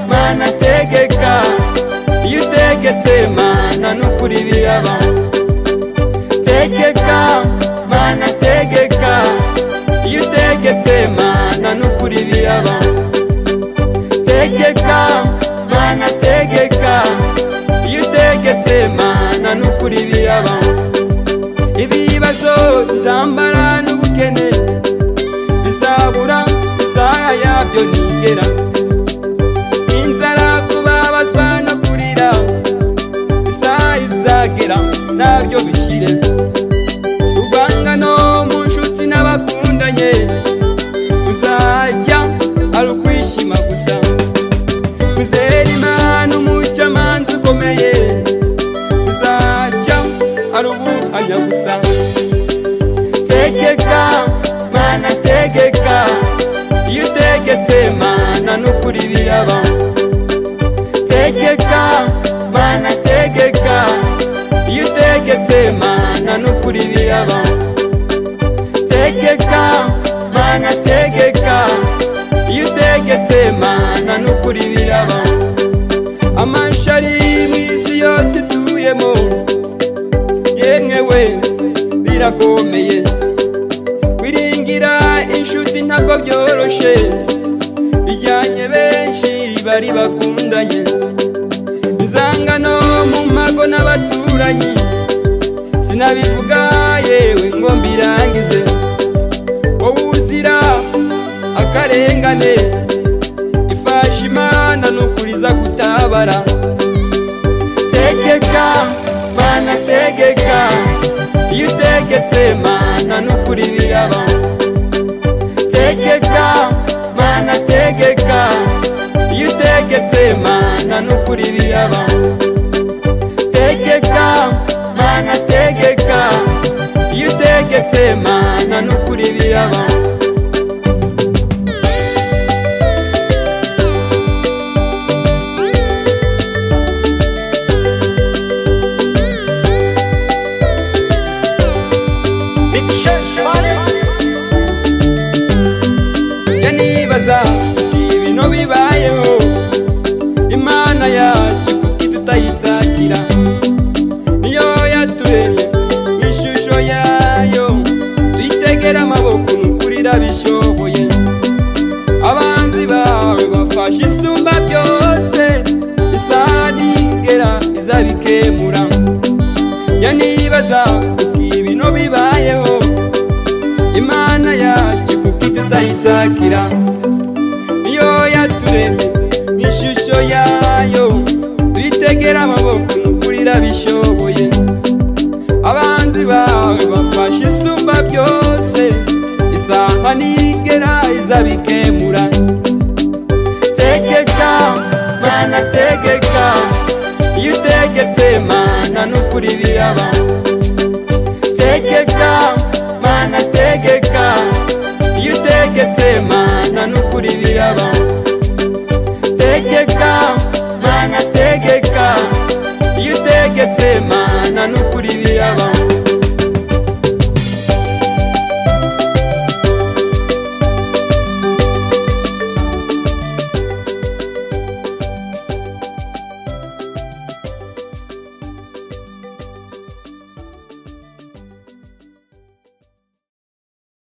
mana tegeka iyo utegetse mana n'ukuri biraba tegeka mana tegeka iyo utegetse mana n'ukuri biraba tegeka mana tegeka iyo utegetse mana n'ukuri biraba ibibazo intambara n'ubukene bizabura isaha yabyo ntigera inzara kubabazwa no kurira isaha izagera ntabyo bishire urwangano mu nshuti n'abakundanye uzajya ari ukwishima gusa uzera imana umucamanza ukomeye uzajya ari ubuhamya gusa tegeka mana tegeka iyo utegetse mana n'ukuri biraba tegeka mana tegeka iyo utegetse mana n'ukuri biraba tegeka mana tegeka iyo utegetse mana n'ukuri biraba amashari mu isi yose dutuyemo yemwe we birakomeye wiringira inshuti ntabwo byoroshe bijyanye benshi bari bakundanye inzangano mu mago n'abaturanyi sinabivuga yewe ngo mbirangize wowe uzira akarengane ifasha imana nukuriza kutabara tegeka mana tegeka iyo utegetse mana n'ukuri biraba tegeka mana tegeka iyo utegetse mana n'ukuri biraba tegeka mana tegeka iyo utegetse mana n'ukuri biraba njya nibaza ibintu bibayeho imana yacu kuko tutayitahira niyo yaturemye mu ishusho yayo tuyitegera amaboko n'ukurira bishoboye abanzi bawe bafashe isumba byose isaha ntigera izabikemura njya nibaza kuko ibintu bibayeho imana yacu kuko itutayitakira niyo yaturemye mu ishusho yayo tuyitegera amaboko n'ukurira bishoboye abanzi bawe bafashe isumba byose isaha ntigera izabikemura tegeka mana tegeka iyo utegetse mana n'ukuri biraba tegeka mana tegeka iyo utegetse mana n'ukuri biraba tegeka mana tegeka iyo utegetse mana